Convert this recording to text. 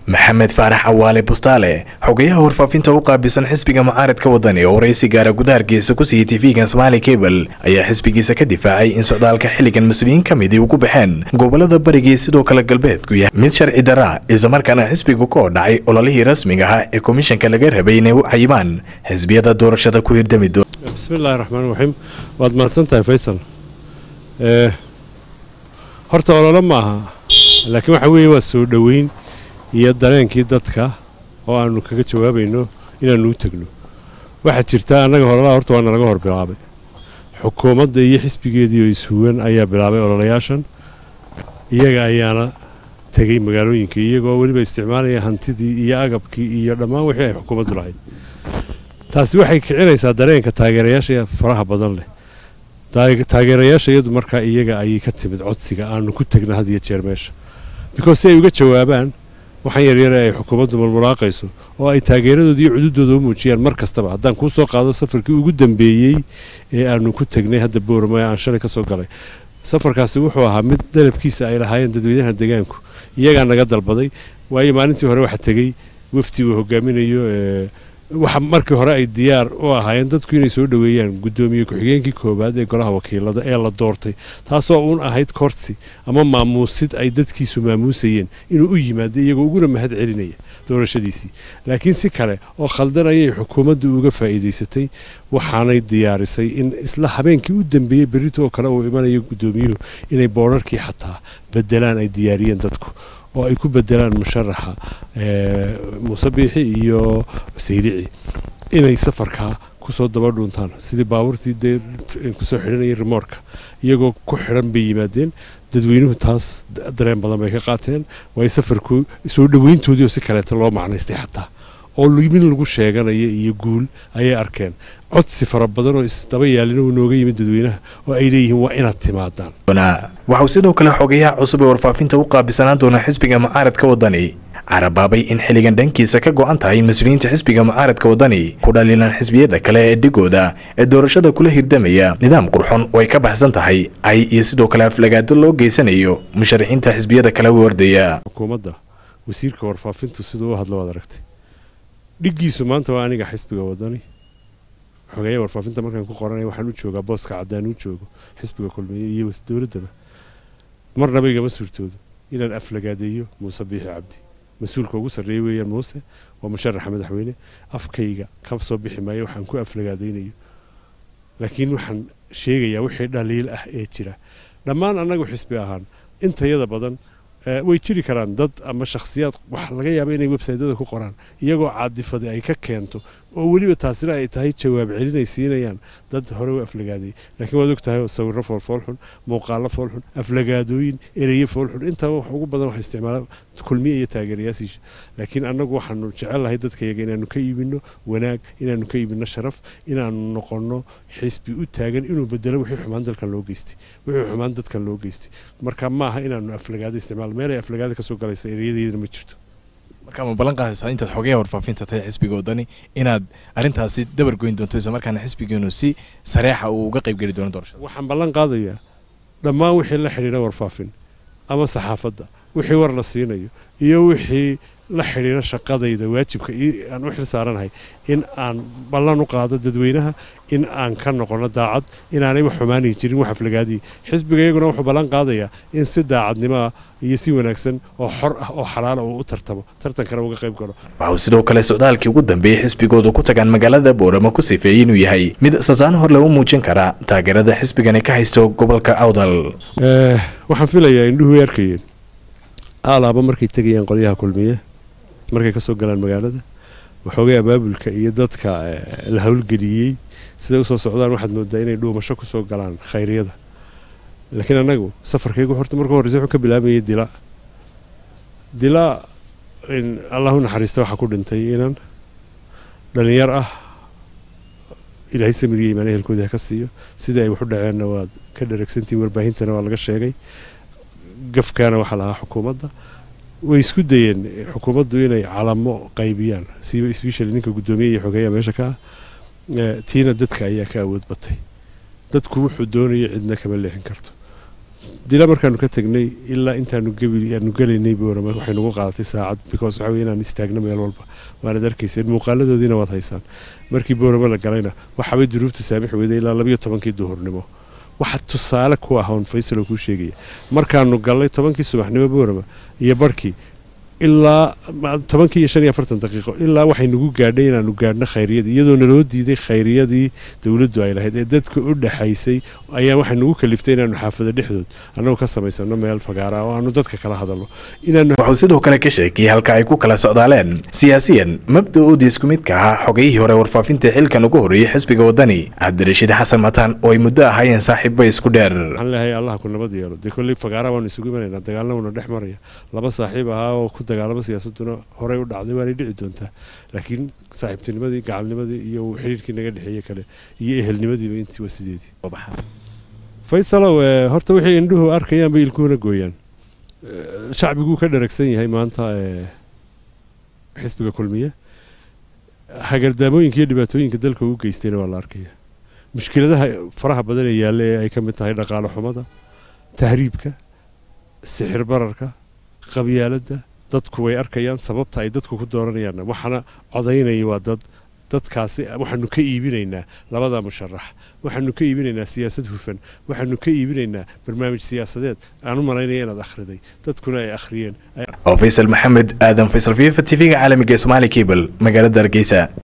maxamed faarax cawaale bustaale xogayaha warfaafinta u qaabilsan xisbiga mucaaradka wadani oo waraysi gaara gudaha hargeysa ku siiyey tv-gan somaali cable ayaa xisbigiisa ka difaacay in socdaalka xilligan mas-uuliyiin ka midii ugu baxeen gobolada barigii sidoo kale galbeedku yahay mid sharci daraa islamarkaana xisbigu ka odhacay ololihii rasmiga ahaa ee komishanka laga rabay inay u cayimaan xisbiyada doorashada ku hirdami doon bismillahi raxmaan raxiim waad mahadsan tahay faysal horta ololo ma aha laakiin waxa weeye waa soo dhoweyn iyo dareenkii dadka oo aanu kaga jawaabayno inaannu u tegno waxaa jirta annaga ololaha horta waa nalaga hor bilaabay xukuumadda iyo xisbigeedii oo ishuwan ayaa bilaabay ololayaashan iyaga ayaana tegey magaalooyinka iyagoo weliba isticmaalaya hantidii iyo agabkii iyo dhammaan wixii ay xukuumaddu lahayd taasi waxay kicinaysaa dareenka taageerayaasha faraha badan leh taageerayaasha iyadu markaa iyaga ayay ka timid codsiga aanu ku tegna had iyo jeer meesha because si ay uga jawaabaan waxaan yaryare ay xukuumaddu mulmulaaqayso oo ay taageeradooda iyo cududooda u muujiyaan mar kastaba haddaan kuu soo qaado safarkii ugu dambeeyey ee aanu ku tegnay hadda booramo ee aan shalay ka soo galay safarkaasi wuxuu ahaa mid dalabkiisa ay lahaayeen dadweynaha deegaanku iyagaa naga dalbaday waayo maalintii hore waxaa tegey wafdi uu hogaaminayo waxa markii hore ay diyaar u ahaayeen dadku inay soo dhoweeyaan guddoomiye ku-xigeenkii koowaad ee golaha wakiilada ee la doortay taasoo uun ahayd korsi ama maamuusid ay dadkiisu maamuusayeen inuu u yimaado iyagoo uguna mahad celinaya doorashadiisii laakiin si kale oo khaldan ayay xukuumaddu uga faa'iidaysatay waxaanay diyaarisay in isla habeenkii u dambeeyey berrito oo kale uu imanayo guddoomiyuhu inay boodharkii xataa bedelaan ay diyaariyeen dadku oo ay ku bedelaan musharaxa muuse biixi iyo sayrici inay safarkaa kusoo daba dhuuntaan sidii baabuurtii dee kusoo xidhanayay rimoorka iyagoo ku xidhan bay yimaadeen dadweynuhu taas dareen badan bay ka qaateen waayo safarku soo dhoweyntoodii oo si kaleeta loo macnaystay xataa oo min lagu sheeganaya iyo guul ayay arkeen codsi fara badan oo isdaba yaalina uu nooga yimid dadweynaha oo ay leeyihiin waa inaad timaadaan waxauu sidoo kale xogayaha cusub ee warfaafinta u qaabilsanaan doona xisbiga mucaaradka wadani carabaabay in xilligan dhankiisa ka go-an tahay mas-uuliyiinta xisbiga mucaaradka wadani ku dhaliilaan xisbiyada kale ee dhigooda ee doorashada kula hirdamaya nidaam qurxon oo ay ka baxsan tahay ay iyo sidoo kale aflagaado loo geysanayo musharaxiinta xisbiyada kale u ordaya xukuumadda wasiirka warfaafintu siduu u hadlo waad aragtay dhiggiisu maanta waa aniga xisbiga wadani xogeeya warfaafinta markaan ku qoranaya waxaan u joogaa booska caddaan u joogo xisbiga kulmiye iyo dowladdaba marnaba igama suurtoodo inaan aflagaadeeyo muuse biixi cabdi mas-uulka ugu sarreeya weeyaan muuse waa musharaxa madaxweyne afkayga ka soo bixi maayo waxaan ku aflagaadaynayo laakiin waxaan sheegayaa wixii dhaliil ah ee jira dhammaan annagu xisbi ahaan intayada badan way jiri karaan dad ama shakhsiyaad wax laga yaaba inay websaytyada ku qoraan iyagoo caadifadi ay ka keento oo weliba taasina ay tahay jawaab celin ay siinayaan dad hore u aflagaaday laakiin waad og tahay sawirro foolfoolxun muuqaallo foolxun aflagaadooyin ereye foolxun intaba wax ugu badan wax isticmaala kulmiye iyo taageerayaasiisha laakiin annagu waxaanu jecellahay dadkayaga inaanu ka iibinno wanaag inaanu ka iibinno sharaf inaanu noqonno xisbi u taagan inuu bedelo wixii xumaan dalkan loo geystay wixii xumaan dadkan loo geystay marka ma aha inaanu aflagaado isticmaal meel ay aflagaada ka soo galaysa ereyadeedana ma jirto marka ma ballan qaadaysaa intaad xogayaha warfaafinta tahay xisbiga wadani inaad arrintaasi dabar goyn doonto isla markaana xisbigeenu si sareexa uu uga qayb geli doono doorashada waxaan ballan qaadayaa dhammaan wixii la xidhiidha warfaafin ama saxaafadda wixii war la siinayo iyo wixii la xidhiidha shaqadayda waajibka aan u xil saaranahay in aan ballan u qaado dadweynaha in aan ka noqono daacad inaanay wax xumaanay jirin wax aflagaadiyi xisbiga iyaguna wuxuu ballan qaadayaa in si daacadnimo ah iyo si wanaagsan oo xor ah oo xalaala uu u tartamo tartankana uga qayb galo waxauu sidoo kale socdaalkii ugu dambeeyey xisbigoodu ku tagaan magaalada booramo ku sifeeyey inuu yahay mid sasaano hor lagu muujin karaa taageerada xisbigani ka haysto gobolka awdal waxaan filayaa indhuhu way arkayeen aalaaba markay tegayaan qolyaha kulmiye markay kasoo galaan magaalada waxoogay abaabulka iyo dadka la howlgeliyey siday usoo socdaan waxaad moodaa inay dhuumasho kusoo galaan khayriyada laakiin annagu safarkaygu horta marka horreysa wuxuu ka bilaabayay dila dila allahu naxariista waxaa ku dhintay inan dhalinyar ah ilaahay samid iyo imaan ehelkooda ha ka siiyo sidai ay waxu dhaceenna waad ka dharagsantihin warbaahintana waa laga sheegay gafkaana waxaa lahaa xukuumadda way isku dayeen xukuumaddu inay calamo qaybiyaan siba sbeshali ninka guddoomiye iyo xogeeya meesha ka ah tiina dadka ayaa ka awood batay dadku wuxuu doonaya cidna kama leexin karto dila markaanu ka tagnay ilaa intaanu aanu gelaynay boorama waxay nagu qaadatay saacad because waxa weye inaan istaagno meel walba waanad arkayseen muuqaaladoodiina waad haysaan markii boorama la galayna waxaabay duruuftu saamix weyday ilaa labayo tobankii duhurnimo waxa tusaale ku ah oon faysalo kuu sheegaya markaanu gallay tobankii subaxnimo boorama iyo barhkii ilaa tobankii iyo shan iyo afartan daqiiqo ilaa waxay nagu gaadhay inaanu gaadhno khayriyadii iyadoo naloo diiday khayriyadii dowladdu ay lahayd ee dadka u dhexaysay ayaa waxay nagu kaliftay inaanu xaafado dhexdood annagoo ka samaysano meel fagaara oo aanu dadka kala hadalno wuxuu sidoo kale ka sheekiyey halka ay ku kala socdaaleen siyaasiyan mabda-oodii isku midka ahaa xogayihii hore warfaafinta xilkan ugu horreeyey xisbiga wadani cabdirashiid xasan mataan oo ay muddo ahaayeen saaxiibba isku dheer waxaan leeyahay allah ku nabad yeelo dee kolley fagaara waanu isugu imanaynaa dagaalnamuna dhex maraya laba saaxiib ahaa oo ku dagaalamo siyaasaduna horey u dhacday waanay dhici doontaa laakiin saaxiibtinimadii gacalnimadii iyo xidhiirkii naga dhexeeye kale iyo ehelnimadiiba intii waa sideedii faysalow horta wixii indhuhu arkayaan bay ilkuhuna gooyaan shacbiguu ka dharagsan yahay maanta xisbiga kulmiye hagardaamooyinka iyo dhibaatooyinka dalka uu geystayna waa la arkaya mushkiladaha faraha badan ee yaalla ee ay ka mid tahay dhaqaale xumada tahriibka sixir bararka qabyaaladda dadku way arkayaan sababta ay dadku ku dooranayaan waxaana codaynaya waa dad dadkaasi waxaanu ka iibinaynaa labada musharax waxaanu ka iibinaynaa siyaasad hufan waxaanu ka iibinaynaa barnaamij siyaasadeed aan u malaynaya inaad akhriday dadkuna ay akhriyeen oo faysal maxamed aadan faysal fifa t v-ga caalamiga ee somaali cable magaalada hargeysa